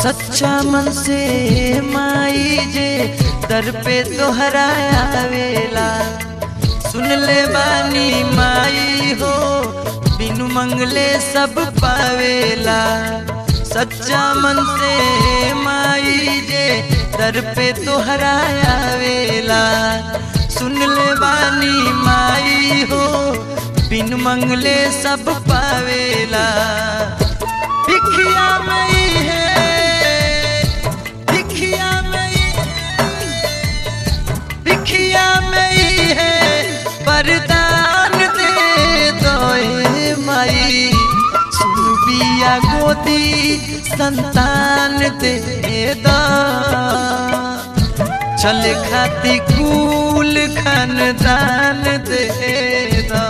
सच्चा मन से माई जे दर पे तोहरा आवेला सुन ले बानी माई हो बिनु मंगले सब पावेला सच्चा मन से माई जे दर पे तोहरा आवेला सुन ले बानी माई हो बिन मंगले सब पावेला भिखिया मई है भिखिया मई भिखिया मई है वरदान दे दो ए माई सुन बिया गोदी संतान दे दो चल खाती कुल खानदान दे दो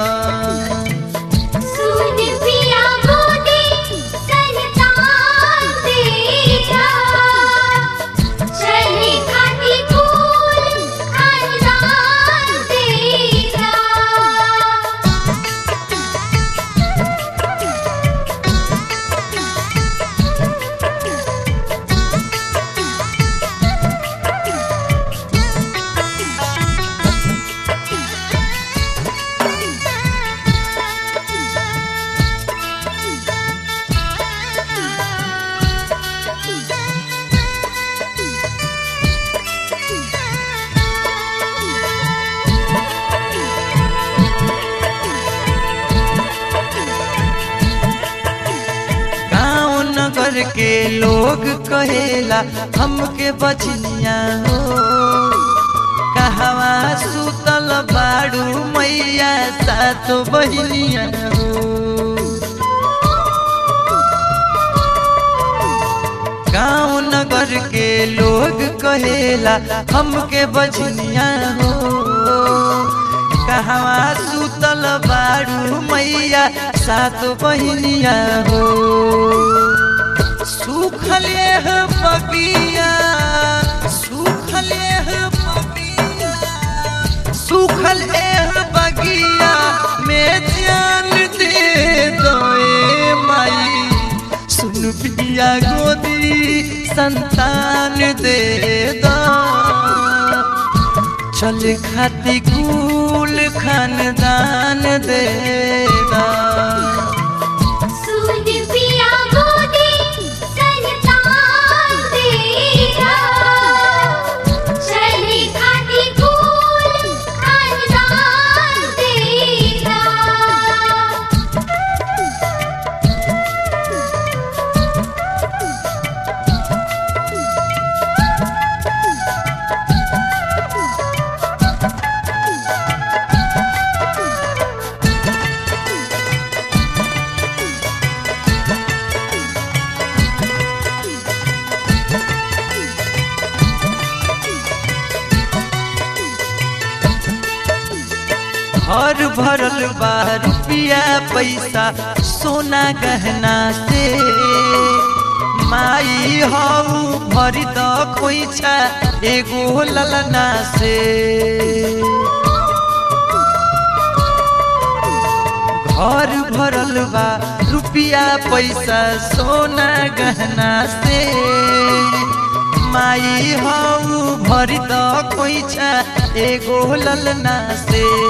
सुन पिया मोदी संतान तेरा चले खाती फूल खानदान तेरा गाँव नगर के लोग कहेला हमके बचनिया हो कहवा सुतल बाड़ू मैया सातो बहिनिया हो गाँव नगर के लोग कहेला हमके बचनिया हो कहवा सुतल बाड़ू मैया सात बहिनिया हो सुखल एह बगिया सुखल एह बगिया सुखल एह बगिया में जान दे दो ए माई सुन पिया गोदी संतान दे दो चल खाती कुल खानदान दे दो सुन पिया मोदी संतान तेरा चले खाती फूल खानदान तेरा घर भरल बा रुपिया पैसा सोना गहना से माई हऊ भरी द खोइछा एगो ललना से घर भरल बा रुपिया पैसा सोना गहना से माई हऊ भरी द खोइछा एगो ललना से